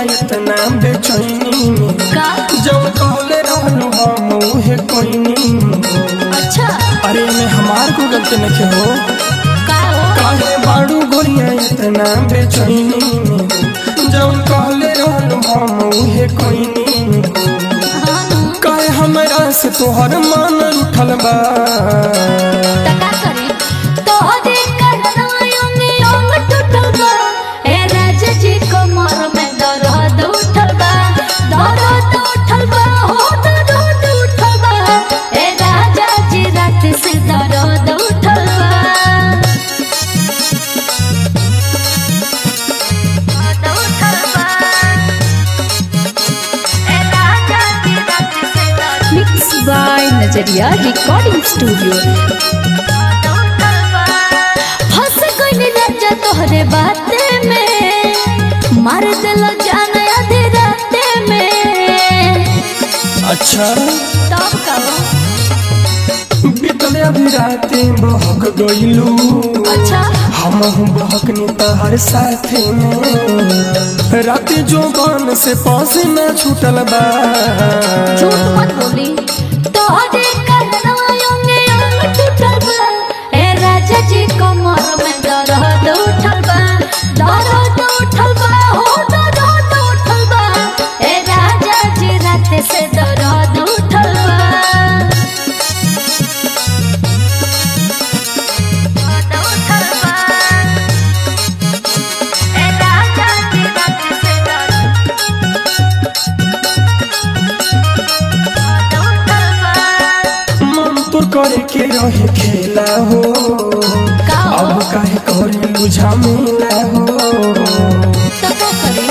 इतना बेचैनी में का जब कहले रहलू हम उहे कोइनी अच्छा अरे में हमार को गलती नहीं हो का हो काहे बाड़ू गोरिया इतना बेचैनी में जब कहले रहलू हम उहे कोइनी हाँ नु काहे हमरा से तोहर मान उठल बा त का करी तोहरे करनायों अंग टूटल बा ए राजा जी कमर में दर्द उठल बा दर्द उठल बा हो दर्द उठल बा ए राजा जी रात से दर्द उठल बा दर्द उठल बा ए राजा जी रात से दर्द mix by Najariya recording studio फंस गइल राजा तोहरे बाते में मार दिल जान आधे राते में अच्छा तब कहो बीतले अभी राते बहक गइलू अच्छा हम बहकनी तहर साथे में राते जो बन से पास न छूटल बा झूठ मत बोली तोहरे करनायों में अंग टूटल बा ए राजा जी कमर में दर्द उठल बा दर्द उठल बा हो दर्द उठल बा ए राजा जी रात से दर्द उठल बा दर्द उठल बा ए राजा जी रात से दर्द मन तो करे के रहे खेला हो का हो? अब काहे करे लुझा मिला हो तो का करी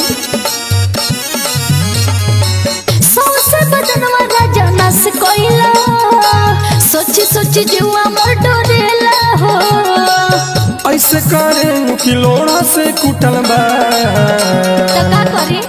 सौसे बदनवा राजा नस कोइला सोची सोची जीवा मोर डोरेला हो ऐसे करे कि लोड़ा से कुटल बा तो का करी